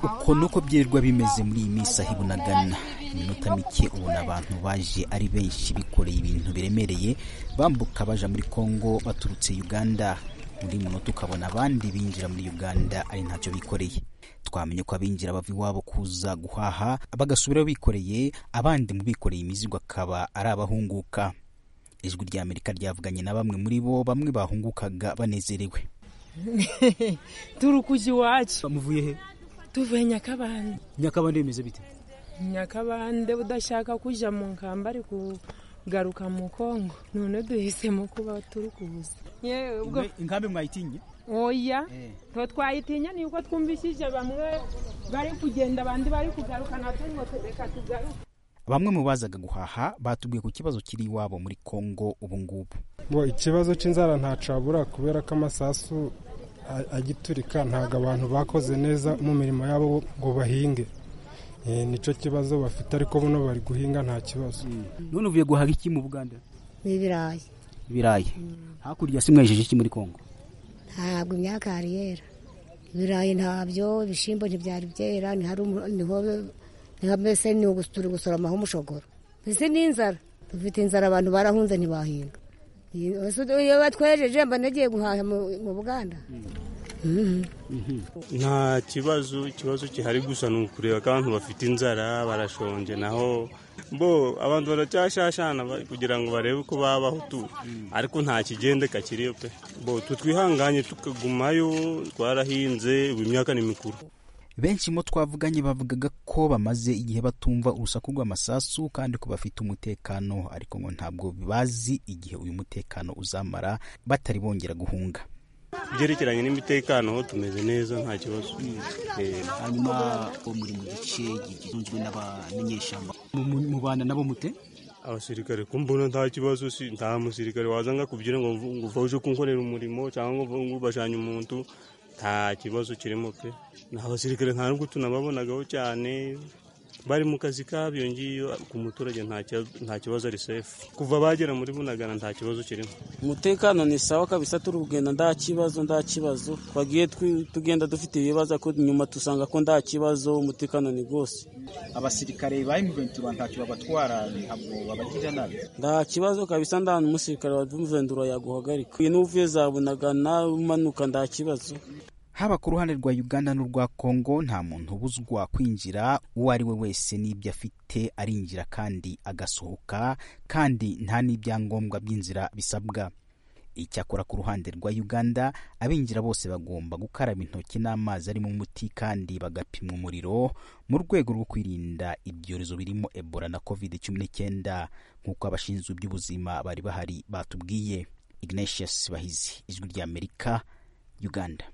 uko ni uko byirirwa bimeze muri iyi minsi aho ibunagana iminota mike ubona abantu baje ari benshi bikoreye ibintu biremereye bambuka baja muri kongo baturutse uganda muri munota ukabona abandi binjira muri uganda ari ntacyo bikoreye twamenye ko abinjira bava iwabo kuza guhaha bagasubirayo bikoreye abandi mu bikoreye imizigo akaba ari abahunguka ijwi rya amerika ryavuganye na bamwe muri bo bamwe bahungukaga banezerewe turukuja iwacu muvuye he tuvuye nyakabande nyakabande bimeze bite nyakabande udashaka kuja mu nkamba ari kugaruka mu kongo none duhisemo kuba turukuza yewe ubwo inkambi mwayitinye oya nto twayitinya ni uko twumvishije bamwe bari kugenda abandi bari kugaruka natwe ngo reka tugaruke bamwe mu bazaga guhaha batubwiye ku kibazo kiri iwabo muri kongo ubu ngubu ngo ikibazo cy'inzara ntacabura kubera ko amasasu a- agiturika ntabwo abantu bakoze neza mu mirimo yabo ngo bahinge Eh, nicyo kibazo bafite ariko buno bari guhinga nta kibazo none uvuye guhaha iki mu buganda n'ibirayi ibirayi hakurya si mwejeje iki muri kongo ntabwo imyaka yari yera ibirayi ntabyo ibishyimbo ntibyari byera ntihari umu- niho niho mbese ni ugusura gusoramaho umushogoro mbese ni inzara dufite inzara abantu barahunze ntibahinga Iyi- mbese iyo batwejeje mba nagiye guhaha mu- mu buganda nta kibazo ikibazo gihari gusa ni ukureba ko abantu bafite inzara barashonje naho bo abantu baracyashashana ba- kugira ngo barebe uko babaho tu ariko nta kigendeka kiriyo pe bo tu twihanganye tukagumayo twarahinze ubu imyaka ni mikuru benshi mu twavuganye bavugaga ko bamaze igihe batumva urusaku rw'amasasu kandi ko bafite umutekano ariko ngo ntabwo bazi igihe uyu mutekano uzamara batari bongera guhunga ibyerekeranye n'imitekano ho tumeze neza nta kibazo Eh, hanyuma uwo muri mu gice gitunzwe n'abamenyeshyamba mubana nabo mute abasirikare ko mbona nta kibazo si nta musirikare wazanga kubyina ngo ngo uva uje kunkorera umurimo cyangwa ngo ngo ubashanye umuntu nta kibazo kirimo pe ni abasirikare nta nubwo tunababonagaho cyane bari mu kazi kabyo ngiyo ku muturage nta kia- nta kibazo ari sefu kuva bagera muri bunagana nta kibazo kirimo umutekano ni sawa kabisa turi kugenda nta kibazo nta kibazo twagiye twi- tugenda dufite ibibazo ariko nyuma dusanga ko nta kibazo umutekano ni rwose abasirikare ba imventura ntacyo babatwara ntabwo babagira nabi nta kibazo kabisa nta n'umusirikare wavumvendura yaguhagarika iyo n'uvuye zabunagana umanuka nta kibazo haba ku ruhande rwa uganda n'urwa kongo nta muntu ubuzwa kwinjira uwo ari we wese n'ibyo afite arinjira kandi agasohoka kandi nta n'ibyangombwa by'inzira bisabwa icyakora ku ruhande rwa uganda abinjira bose bagomba gukaraba intoki n'amazi arimo umuti kandi bagapimwa umuriro mu rwego rwo kwirinda ibyorezo birimo ebola na covid cumi n'icyenda nk'uko abashinzwe iby'ubuzima bari bahari batubwiye ignatius bahizi ijwi ry'amerika uganda